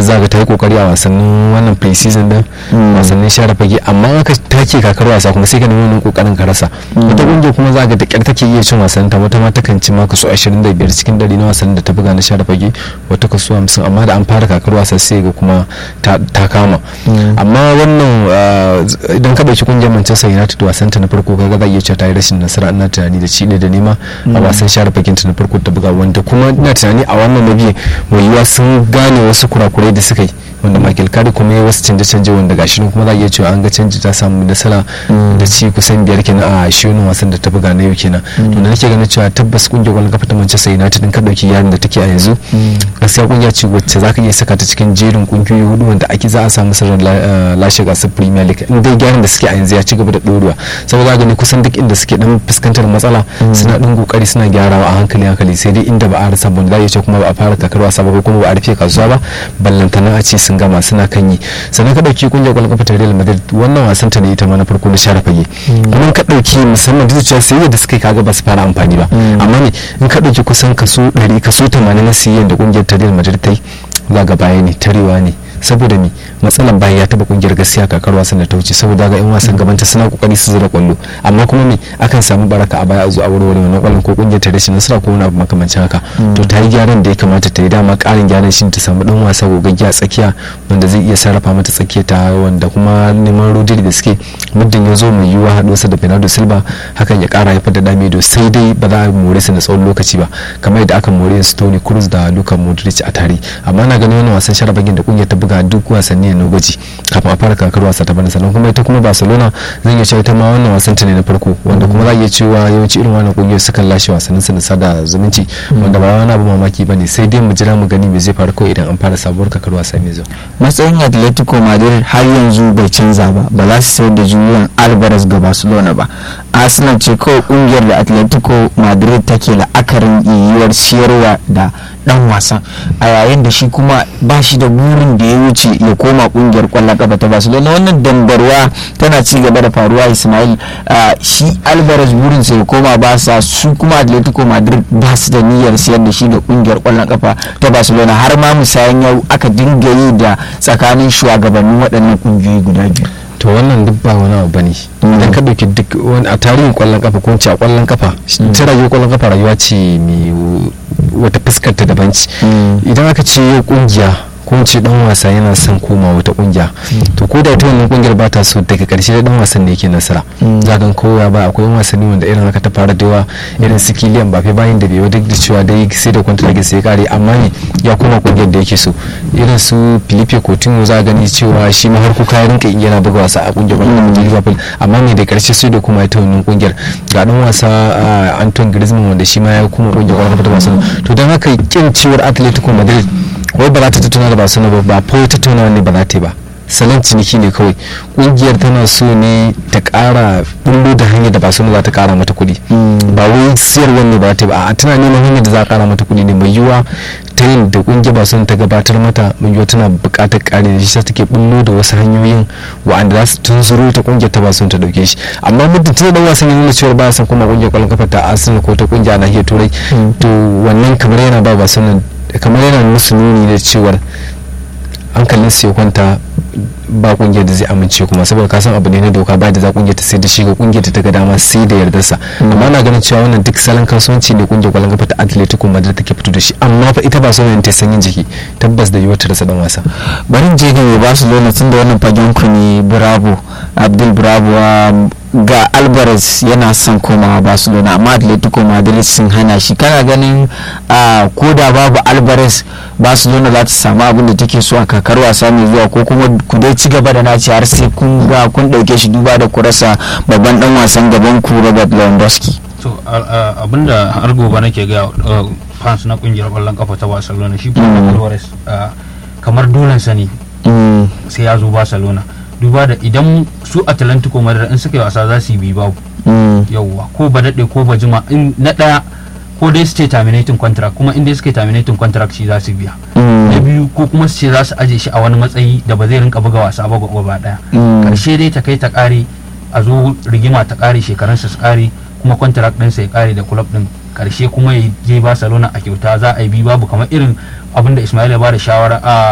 alvarez zaga ta yi kokari a wasannin wannan pre-season din wasannin share fage amma aka take kakar wasa kuma sai ka nemi wannan kokarin ka rasa wata kungiya kuma zaga da kyar take iya cin wasannin ta wata ma takan ci ma kaso 25 cikin dari na wasannin da ta buga na share fage wata kaso 50 amma da an fara kakar wasa sai ga kuma ta kama amma wannan idan ka dauki kungiyar manchester united wasan ta na farko kaga za iya cewa ta yi rashin nasara ina tunani da ci ne da nema a wasan share fagen ta na farko ta buga wanda kuma ina tunani a wannan na biyu mai yiwuwa sun gane wasu kurakurai da suka yi wanda Michael Carey kuma ya wasu canje-canje wanda gashi nan kuma za a iya cewa an ga canji ta samu nasara da ci kusan biyar kenan a shi wannan wasan da ta buga na yau kenan to da nake ganin cewa tabbas kungiyar kwallon kafa ta Manchester United din ka dauki yarin da take a yanzu gaskiya kungiya ce wacce zaka iya saka ta cikin jerin kungiyoyi hudu wanda ake za a samu sirrin lashe gasar Premier League in dai gyaran da suke a yanzu ya ci gaba da dorewa saboda gani kusan duk inda suke dan fuskantar matsala suna dan kokari suna gyarawa a hankali hankali sai dai inda ba a rasa ba da ya ce kuma ba a fara kakar wasa ba kuma ba a rufe kasuwa ba ballantana a ce sun gama suna kan yi sannan ka dauki kungiyar kwallon kafa ta Real Madrid wannan wasan ta ne ita ma na farko na share fage amma ka dauki musamman duk cewa sai da suka kaga ba su fara amfani ba amma ne in ka dauki kusan kaso 100 kaso 80 na siyan da kungiyar ta Real Madrid ta yi za ga baya ne tarewa ne saboda mi matsalan bayan ya taba kungiyar gaskiya kakar wasan da ta wuce saboda ga yan wasan gabanta suna kokari su zira kwallo amma kuma me akan samu baraka a baya a zo a warware wannan kwallon ko kungiyar ta rashin nasara ko wani abu makamancin haka to ta yi gyaran da ya kamata ta yi dama karin gyaran shi ta samu dan wasa gogaggiya a tsakiya wanda zai iya sarrafa mata tsakiya ta wanda kuma neman rodiri da suke muddin ya zo mai yiwuwa haɗuwarsa da Bernardo Silva hakan ya kara haifar da damido sai dai ba za a more su na tsawon lokaci ba kamar yadda aka more su Toni Kroos da Luka Modric a tare amma na ganin wannan wasan sharabagin da kungiyar ta buga buga duk wasanni na gwaji kafin a fara kakar wasa ta bana sannan kuma ita kuma barcelona zan iya cewa ita ma wannan wasan ta ne na farko wanda kuma za iya cewa yawanci irin wannan kungiyar sukan lashe wasannin su na sada zumunci wanda ba wani abu mamaki bane sai dai mu jira mu gani me zai faru kawai idan an fara sabuwar kakar wasa mai zuwa matsayin atletico madrid har yanzu bai canza ba ba za su sayar da julian alvarez ga barcelona ba arsenal ce kawai kungiyar da atletico madrid take la'akarin yiwuwar siyarwa da dan wasan a yayin da shi kuma ba shi da burin da ya wuce ya koma kungiyar kwallon kafa ta barcelona wannan dambarwa tana ci gaba da faruwa ismail shi alvarez burin sa ya koma ba sa su kuma atletico madrid ba su da niyyar siyar da shi ga kungiyar kwallon kafa ta barcelona har ma musayan yau aka dinga yi da tsakanin shugabannin waɗannan kungiyoyi guda biyu to wannan duk ba wani abu bane idan ka dauki duk wani a tarihin kwallon kafa ko a kwallon kafa ta rayuwar kwallon kafa rayuwa ce mai wata fuskar ta daban ce idan aka ce yau kungiya ko ce dan wasa yana son koma wata kungiya to ko da ita wannan kungiyar ba ta so daga karshe da dan wasan ne yake nasara za kan kowa ba akwai wasanni wanda irin haka ta fara da yawa irin su Kylian Mbappe bayan da bai duk da cewa dai sai da contract sai kare amma ne ya koma kungiyar da yake so irin su Philippe Coutinho za gani cewa shi ma har kuka rinka yana buga wasa a kungiyar wannan Liverpool amma ne da karshe sai da kuma ita wannan kungiyar ga dan wasa Antoine Griezmann wanda shi ma ya kuma kungiyar kwallon Barcelona to dan haka kin ciwar Atletico Madrid wai ba za ta tattauna da Barcelona ba ba fa tattauna ne ba za ta yi ba salon ciniki ne kawai kungiyar tana so ne ta kara bullo da hanyar da Barcelona za ta kara mata kuɗi ba wai siyarwar ne ba ta ba a tana neman hanyar da za a kara mata kuɗi ne mai yiwuwa ta yin da kungiyar Barcelona ta gabatar mata mai yiwuwa tana buƙatar ƙari da shi take bullo da wasu hanyoyin wa'anda za su tunzuro ta kungiyar ta Barcelona ta dauke shi amma muddin tana dan wasan ya nuna cewa ba san kuma kungiyar kwallon kafa ta Arsenal ko ta kungiya na nahiyar Turai to wannan kamar yana ba Barcelona kamar yana musu nuni da cewar hankalin su ya kwanta ba kungiyar da zai amince kuma saboda ka san abu ne na doka ba da za kungiyar ta sai da shi ga kungiyar ta ga dama sai da yardarsa amma na ganin cewa wannan duk salon kasuwanci ne kungiyar kwallon kafa ta Atletico Madrid take fito da shi amma fa ita ba so ne ta sanyin jiki tabbas da yiwuwar ta rasa dan wasa bari je ga Barcelona tun da wannan fagen ku ne Bravo Abdul Bravo ga Alvarez yana son komawa Barcelona amma Atletico Madrid sun hana shi kana ganin ko da babu Alvarez Barcelona za ta samu abin da take so a kakar wasa mai zuwa ko kuma ku dai ci gaba da naci har sai kun ga kun dauke shi duba da kurasa babban dan wasan gaban ku Robert Lewandowski to abinda har gobe nake ga fans na kungiyar kwallon kafa ta Barcelona shi kuma Alvarez kamar dolen sani sai ya zo Barcelona duba da idan su Atlantico Madrid in suka yi wasa za su yi bi babu yauwa ko ba daɗe ko ba jima in na ɗaya ko dai su ce terminating contract kuma in dai suka yi terminating contract shi za su biya na biyu ko kuma su ce za su aje shi a wani matsayi da ba zai rinka buga wasa ba gaba daya karshe dai ta kai ta kare a zo rigima ta kare shekarunsa su kare kuma contract ɗinsa ya kare da club ɗin karshe kuma ya je Barcelona a kyauta za a yi bi babu kamar irin abin da Ismail ya ba da shawara a